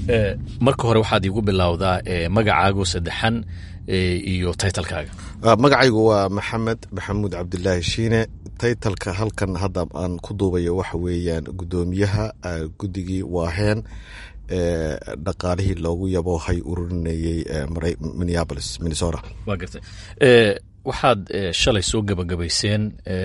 marka hore waxaad iigu bilowdaa magacaagu saddexan iyo taytalkaaga magacaygu waa maxamed maxamuud cabdilaahi shiine taytalka halkan hadda aan ku duubayo waxa weeyaan guddoomiyaha guddigii waaheen dhaqaalihii loogu yaboohay ururinayey minneapolis minnesota waa gartay waxaad shalay soo gebagabayseen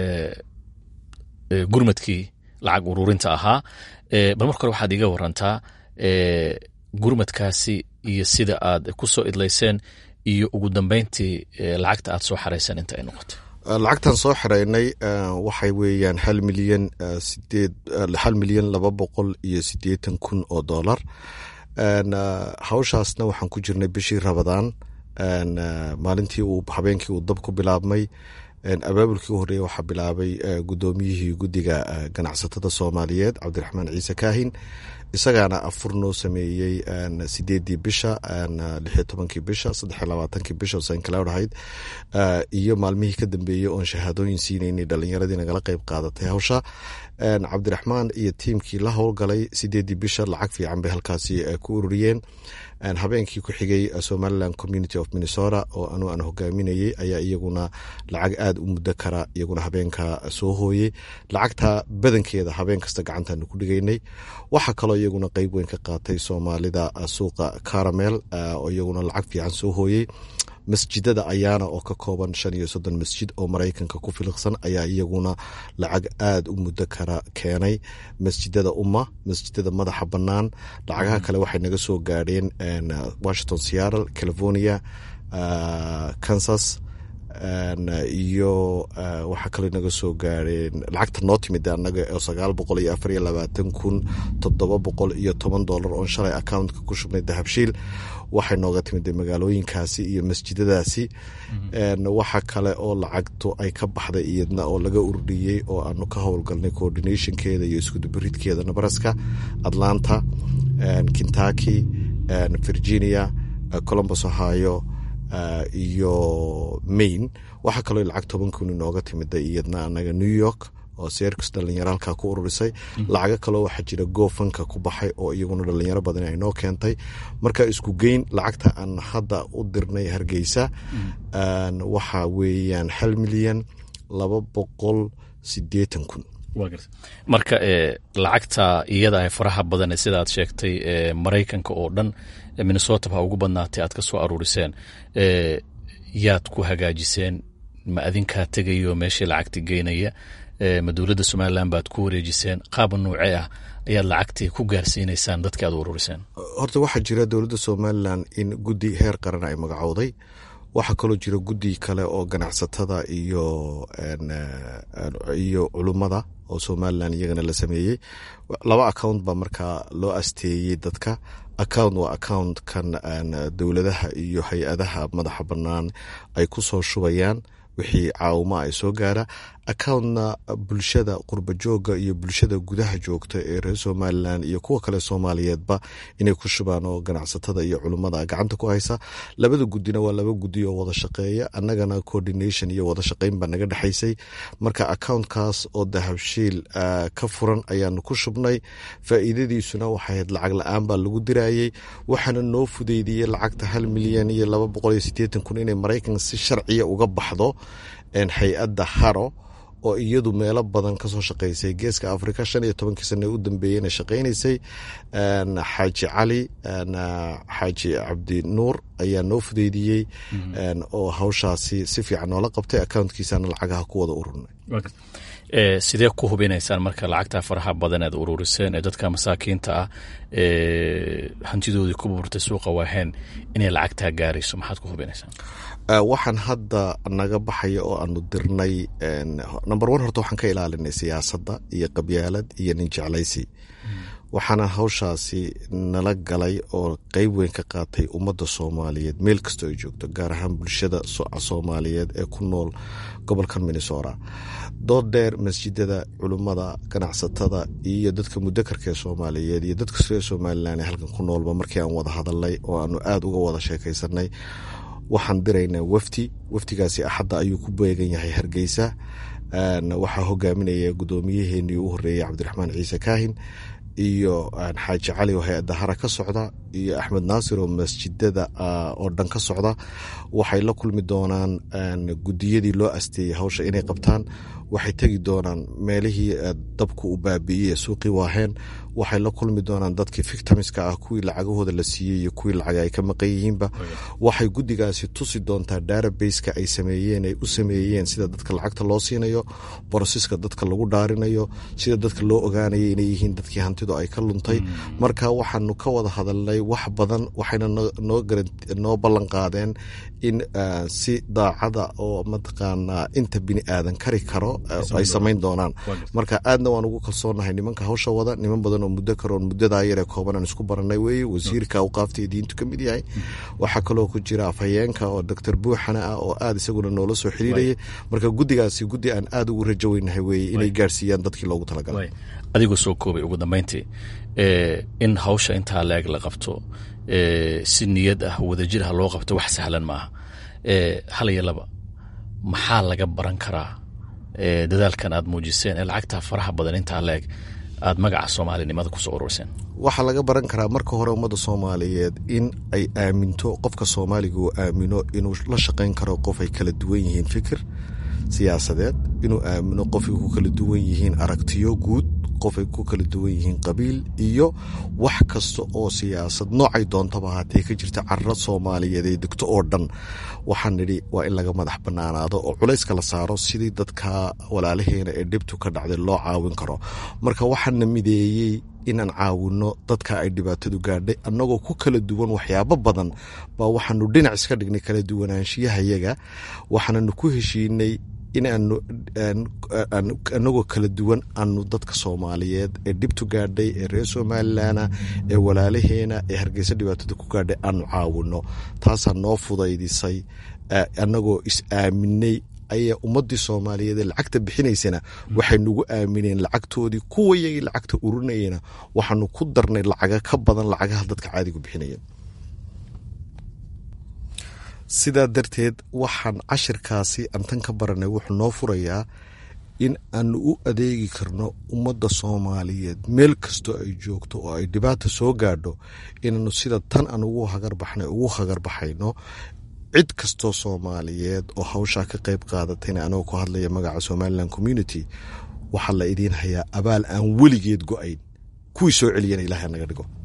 gurmadkii lacag ururinta ahaa bal marka hore waxaad iga warantaa gurmadkaasi iyo sida aad ku soo idlayseen iyo ugu dambeyntii lacagta aad soo xarayseen inta ay noqotay lacagtan soo xiraynay waxay weeyaan hal milyan sideed hal milyan laba boqol iyo siddeetan kun oo dollar hawshaasna waxaan ku jirnay bishii rabadaan maalintii uu habeenkii uu dab ku bilaabmay abaabulkii u horreeya waxaa bilaabay guddoomiyihii guddiga ganacsatada soomaaliyeed cabdiraxmaan ciise kaahin isagaana afur noo sameeyey sideedii bisha lixiyo tobankii bisha saddexiyo labaatankii bisha sankalow ahayd iyo maalmihii ka dambeeyey oon shahaadooyin siinaynay dhalinyaradii nagala qeyb qaadatay hawsha cabdiraxmaan iyo tiimkii la howlgalay sideedii bisha lacag fiican bay halkaasi ku ururiyeen habeenkii ku xigay somaliland community of minnesota oo anu aan hogaaminayey ayaa iyaguna lacag aada u muddo kara iyaguna habeenka soo hooyey lacagta badankeeda habeen kasta gacantaanu ku dhigaynay waxaa kaloo iyaguna qeyb weyn ka qaatay soomaalida suuqa caramel oo iyaguna lacag fiican soo hooyey masjidada ayaana oo ka kooban shan iyo soddon masjid oo maraykanka ku filiqsan ayaa iyaguna lacag aada u muddo kara keenay masjidada umma masjidada madaxa bannaan lacagaha kale waxay naga soo gaadheen washington seattle california kansas iyo waxaa kaloo naga soo gaareen lacagta noo timid anaga oo sagaal boqol iyo afar iyo labaatan kun toddoba boqol iyo toban dollar oon shalay accountka ku shubnay dahabshiil waxay nooga timid magaalooyinkaasi iyo masjidadaasi waxa kale oo lacagtu ay ka baxday iyadna oo laga ururiyey oo aanu ka howlgalnay coordinationkeeda iyo iskudubaridkeeda nebraska atlanta kentucky virginia columbus ohio iyo maine waxaa kaloo lacag toban kun inooga timida iyadna anaga new york oo seerkus dhalinyaro halkaa ku ururisay lacago kaloo waxaa jira goofanka ku baxay oo iyaguna dhalinyaro badan ay noo keentay marka isku geyn lacagta aan hadda u dirnay hargeysa waxaa weeyaan hal milyan laba boqol sideetan kun marka lacagta iyada faraha badan sida aad sheegtay maraykanka oo dhan minnesota ha ugu badnaatay aad ka soo aruuriseen yaad ku hagaajiseen ma adinkaa tegayo meeshii lacagta geynaya ma dowladda somalilan baad ku wareejiseen qaaba nuuce ah ayaad lacagtii ku gaarsiinaysaan dadkii aad u aruuriseen horta waxaa jira dowladda somalilan in guddi heer qaran ay magacowday waxaa kaloo jira guddi kale oo ganacsatada iyo iyo culummada oo somalilan iyagana la sameeyey laba account baa markaa loo asteeyey dadka account waa accountkan dowladaha iyo hay-adaha madaxa bannaan ay ku soo shubayaan wixii caawima ay soo gaara accountna bulshada qurba jooga iyo bulshada gudaha joogta ee reer somalilan iyo kuwa kale soomaaliyeedba inay ku shubaan oo ganacsatada iyo culummada gacanta ku haysa labada guddina waa laba guddi oo wada shaqeeya annagana coordination iyo wada shaqeyn baa naga dhexaysay marka accountkaas oo dahabshiil ka furan ayaanu ku shubnay faa'iidadiisuna waxay ahayd lacag la-aan baa lagu dirayey waxaana noo fudeydiyey lacagta hal milyan iyo laba boqol iyo siddeetan kun inay maraykan si sharciya uga baxdo hay-adda haro oo iyadu meelo badan kasoo shaqeysay geeska africa shan iyo tobankii sane u dambeeyeyna shaqeynaysay xaaji cali xaaji cabdi nuur ayaa noo fudeydiyey oo hawshaasi si fiican noola qabtay accountkiisana lacagaha ku wada ururnay sidee ku hubinaysaan marka lacagta faraha badan aad ururiseen ee dadka masaakiinta ah hantidoodii ku burtay suuqa waaheen inay lacagtaa gaarayso maxaad ku hubinaysaan waxaan hadda naga baxaya oo aanu dirnay number one horta waxaan ka ilaalinay siyaasadda iyo qabyaalad iyo nin jeclaysi waxaana hawshaasi nala galay oo qeyb weyn ka qaatay ummadda soomaaliyeed meel kastoo ay joogto gaar ahaan bulshada soomaaliyeed ee ku nool gobolkan minnesota dood dheer masjidada culummada ganacsatada iyo dadka mudakarka ee soomaaliyeed iyo dadka reer somalilan ee halkan ku noolba markii aan wada hadalnay oo aanu aada uga wada sheekaysanay waxaan diraynaa wafdi wafdigaasi axadda ayuu ku beegan yahay hargeysa waxaa hogaaminaya guddoomiyaheenii u horeeyey cabdiraxmaan ciise kaahin iyo xaaji cali oo hay-adda hara ka socda iyo axmed naasir oo masjidada oo dhan ka socda waxay la kulmi doonaan gudiyadii loo asteeyey hawsha inay qabtaan waxay tegi doonaan meelihii dabku u baabi'iyey suuqii waaheen waxay la kulmi doonaan dadkii victimska ah kuwii lacagahooda la siiyey iyo kuwii lacaga ay ka maqan yihiinba waxay guddigaasi tusi doontaa databaseka ay sameeyeen ay u sameeyeen sida dadka lacagta loo siinayo borosiska dadka lagu dhaarinayo sida dadka loo ogaanaya inay yihiin dadkii hantidu ay ka luntay marka waxaanu ka wada hadalnay wax badan waxayna noo ballan qaadeen in si daacada oo mataqaanaa inta bini aadan kari karo ay samayn doonaan marka aadna waan ugu kalsoonahay nimanka hawsha wada niman badan oo muddo karoon muddadaa yaree kooban aan isku baranay weeye wasiirka awqaafta diintu ka mid yahay waxaa kaloo ku jira afhayeenka oo doctor buuxana ah oo aad isaguna noola soo xiriirayay marka guddigaasi guddi aan aad ugu rajo weynahay weeye inay gaarsiiyaan dadkii loogu talagalay adigoo soo koobay ugu dambeyntii in hawsha intaa leeg la qabto si niyad ah wadajir ah loo qabto wax sahlan maaha hal iyo laba maxaa laga baran karaa dadaalkan aad muujiseen ee lacagtaa faraha badan intaa leeg aad magaca soomaalinimada kusoo ururseen waxaa laga baran karaa marka hore ummadda soomaaliyeed in ay aaminto qofka soomaaliga uu aamino inuu la shaqayn karo qof ay kala duwan yihiin fikir siyaasadeed inuu aamino qofay ku kala duwan yihiin aragtiyo guud qofay ku kala duwan yihiin qabiil iyo wax kasta oo siyaasad noocay doontaba haatee ka jirta carra soomaaliyeed ee degto oo dhan waxaan nidhi waa in laga madax bannaanaado oo culayska la saaro sidii dadka walaalaheena ee dhibtu ka dhacday loo caawin karo marka waxaana mideeyey inaan caawinno dadka ay dhibaatadu gaadhay annagoo ku kala duwan waxyaabo badan baa waxaanu dhinac iska dhignay kala duwanaanshiyahayaga waxaananu ku heshiinay in aanu anagoo kala duwan aanu dadka soomaaliyeed ee dhibtu gaadhay ee reer somalilanah ee walaalaheena ee hargeysa dhibaatada ku gaadhay aanu caawinno taasaa noo fudaydisay annagoo is aaminay ayaa ummadii soomaaliyeed ee lacagta bixinaysana waxay nagu aamineen lacagtoodii kuwayagii lacagta urinayena waxaanu ku darnay lacaga ka badan lacagaha dadka caadigu bixinayeen sidaa darteed waxaan cashirkaasi antan ka baranay wuxuu noo furayaa in aanu u adeegi karno ummadda soomaaliyeed meel kastoo ay joogto oo ay dhibaata soo gaadho inaanu sida tan aan ugu hagarbaxnay ugu hagarbaxayno cid kastoo soomaaliyeed oo hawshaa ka qayb qaadatayna anagoo ku hadlaya magaca somalilan community waxaa la idiin hayaa abaal aan weligeed go-ayn kuwii soo celiyana ilahay naga dhigo